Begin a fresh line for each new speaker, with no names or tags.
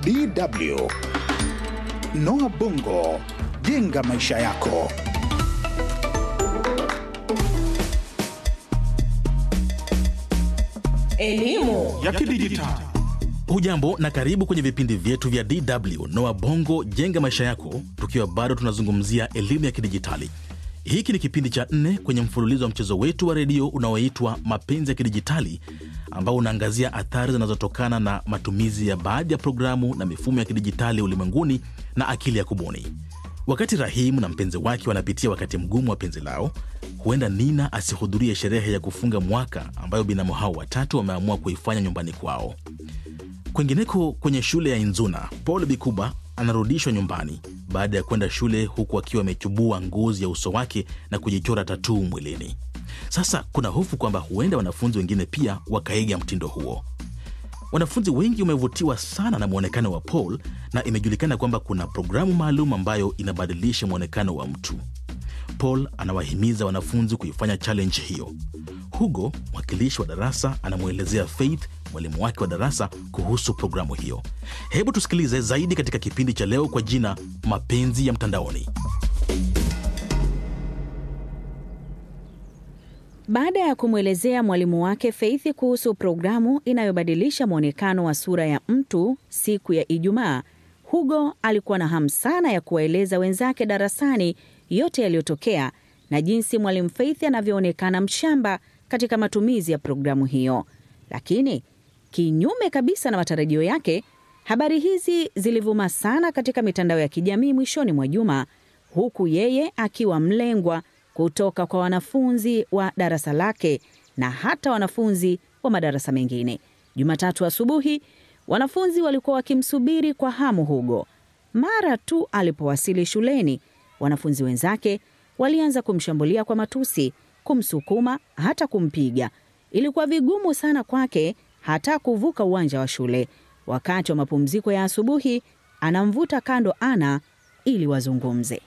DW. Noah Bongo, jenga maisha yako.
Elimu
ya kidijitali.
Hujambo na karibu kwenye vipindi vyetu vya DW Noa Bongo jenga maisha yako, tukiwa bado tunazungumzia elimu ya kidijitali. Hiki ni kipindi cha nne kwenye mfululizo wa mchezo wetu wa redio unaoitwa Mapenzi ya Kidijitali, ambao unaangazia athari zinazotokana na matumizi ya baadhi ya programu na mifumo ya kidijitali ulimwenguni na akili ya kubuni. Wakati Rahimu na mpenzi wake wanapitia wakati mgumu wa penzi lao, huenda Nina asihudhurie sherehe ya kufunga mwaka ambayo binamu hao watatu wameamua kuifanya nyumbani kwao. Kwingineko kwenye shule ya Inzuna, Paul Bikuba anarudishwa nyumbani baada ya kwenda shule huku akiwa amechubua ngozi ya uso wake na kujichora tatuu mwilini. Sasa kuna hofu kwamba huenda wanafunzi wengine pia wakaiga mtindo huo. Wanafunzi wengi wamevutiwa sana na mwonekano wa Paul na imejulikana kwamba kuna programu maalum ambayo inabadilisha mwonekano wa mtu. Paul anawahimiza wanafunzi kuifanya challenge hiyo. Hugo, mwakilishi wa darasa, anamwelezea Faith, mwalimu wake wa darasa, kuhusu programu hiyo. Hebu tusikilize zaidi katika kipindi cha leo kwa jina Mapenzi ya Mtandaoni.
Baada ya kumwelezea mwalimu wake Faith kuhusu programu inayobadilisha mwonekano wa sura ya mtu siku ya Ijumaa, Hugo alikuwa na hamu sana ya kuwaeleza wenzake darasani yote yaliyotokea na jinsi mwalimu Faith anavyoonekana mshamba katika matumizi ya programu hiyo. Lakini kinyume kabisa na matarajio yake, habari hizi zilivuma sana katika mitandao ya kijamii mwishoni mwa juma, huku yeye akiwa mlengwa kutoka kwa wanafunzi wa darasa lake na hata wanafunzi wa madarasa mengine. Jumatatu asubuhi, wanafunzi walikuwa wakimsubiri kwa hamu Hugo. Mara tu alipowasili shuleni, wanafunzi wenzake walianza kumshambulia kwa matusi, kumsukuma, hata kumpiga. Ilikuwa vigumu sana kwake hata kuvuka uwanja wa shule. Wakati wa mapumziko ya asubuhi, anamvuta kando Ana ili wazungumze.